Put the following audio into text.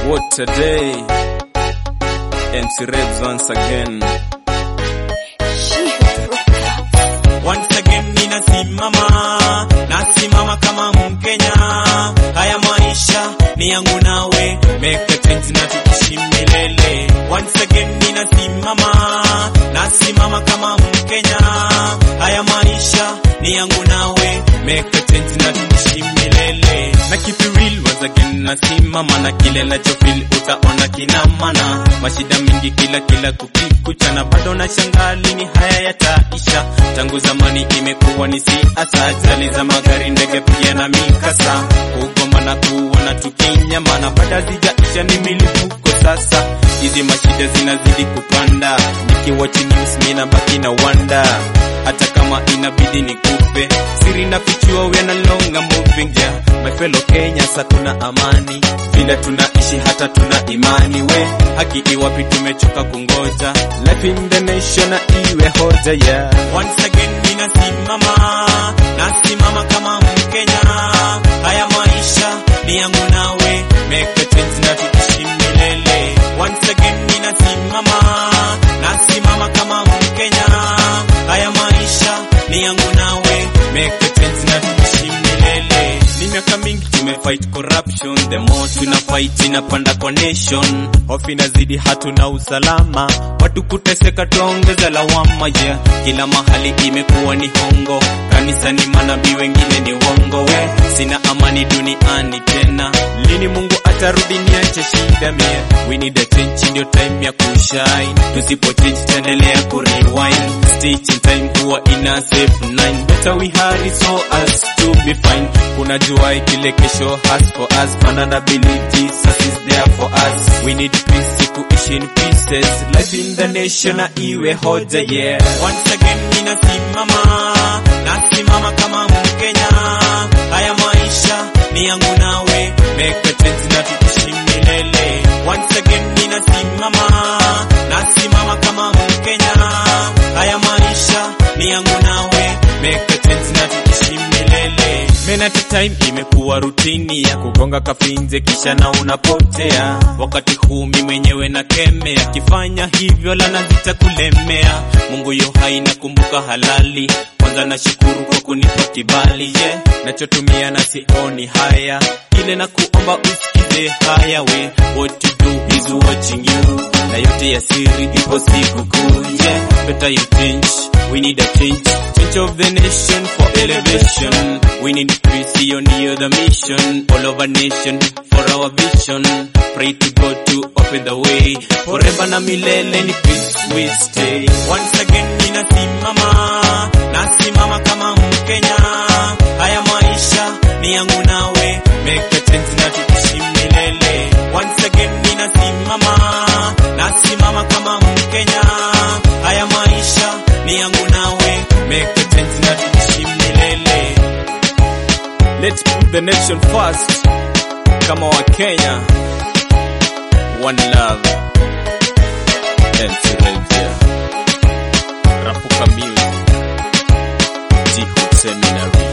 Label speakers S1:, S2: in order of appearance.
S1: What a day. MC Rebs once again.
S2: Once again ninasimama, nasimama kama Mkenya. Haya maisha ni yangu nawe, make a change na tuishi milele. Once again ninasimama, nasimama kama Mkenya. Haya maisha ni yangu nawe, make a change na tuishi milele. Na keep it real once again nasimama na kile nachofeel utaona kina maana. Mashida mingi kila kila kukikuchana, bado na shangaa lini haya yataisha. Tangu zamani imekuwa ni siasa, ajali za magari, ndege pia na mikasa, kugoma na kuona tukinyamana, baada zijaisha ni milipuko sasa. Hizi mashida zinazidi kupanda, nikiwatch news mimi nabaki na wanda hata kama inabidi nikupe siri na fichua we na longa moving yeah. My fellow Kenyans hatuna amani vile tunaishi hata tuna imani we haki iwapi tumechoka kungoja life in the nation na iwe hoja yeah. Once again ninasimama nasimama kama Mkenya haya maisha ni yangu nawe make a change na tuishi milele Once again ninasimama nasimama kama Mkenya haya maisha ni yangu nawe make a change na tuishi milele ni miaka mingi tumefight corruption the more tuna fight inapanda kwa nation hofu inazidi hatuna usalama watu kuteseka tuongeza lawama yeah. kila mahali imekuwa ni hongo kanisani manabii wengine ni wongo we sina amani duniani tena lini mungu atarudi niache shida mie we need a change ndio time ya kushine tusipo change taendelea kurewind stitch in time huwa ina save nine better we hurry so as to be fine unajua kile kesho has for us manana believe Jesus is there for us we need peace kuishi in pieces life in the nation na iwe hoja yeah once again ninasimama nasimama kama Mkenya haya maisha ni yangu nawe make a change na tuishi milele once again ninasimama nasimama kama Mkenya haya maisha ni yangu nawe make a change na tuishi milele Men at a time imekuwa rutini ya kugonga kafinze kisha na unapotea. Wakati huu mi mwenyewe na kemea, kifanya hivyo lana zitakulemea. Mungu yo hai nakumbuka halali, kwanza nashukuru kwa kunipa kibali ye yeah. Nachotumia na sioni haya, ile na kuomba usikize haya we, what you do is watching you, na yote ya siri ipo siku kuu yeah. Better you change, we need a change, change of the nation for elevation. We need peace, hiyo ndiyo the mission. All over nation for our vision. Pray to God to open the way. Forever na milele ni peace we stay. Once again ninasimama, nasimama kama Mkenya. Haya maisha ni yangu nawe, make a change na tuishi milele. Once again ninasimama, nasimama kama Mkenya. Haya maisha ni yangu nawe, make a change na tuishi milele.
S1: Let's put the nation first. Kama wa Kenya. One love. MC Rebs yeah. Rapuka Music. Jihood Seminary.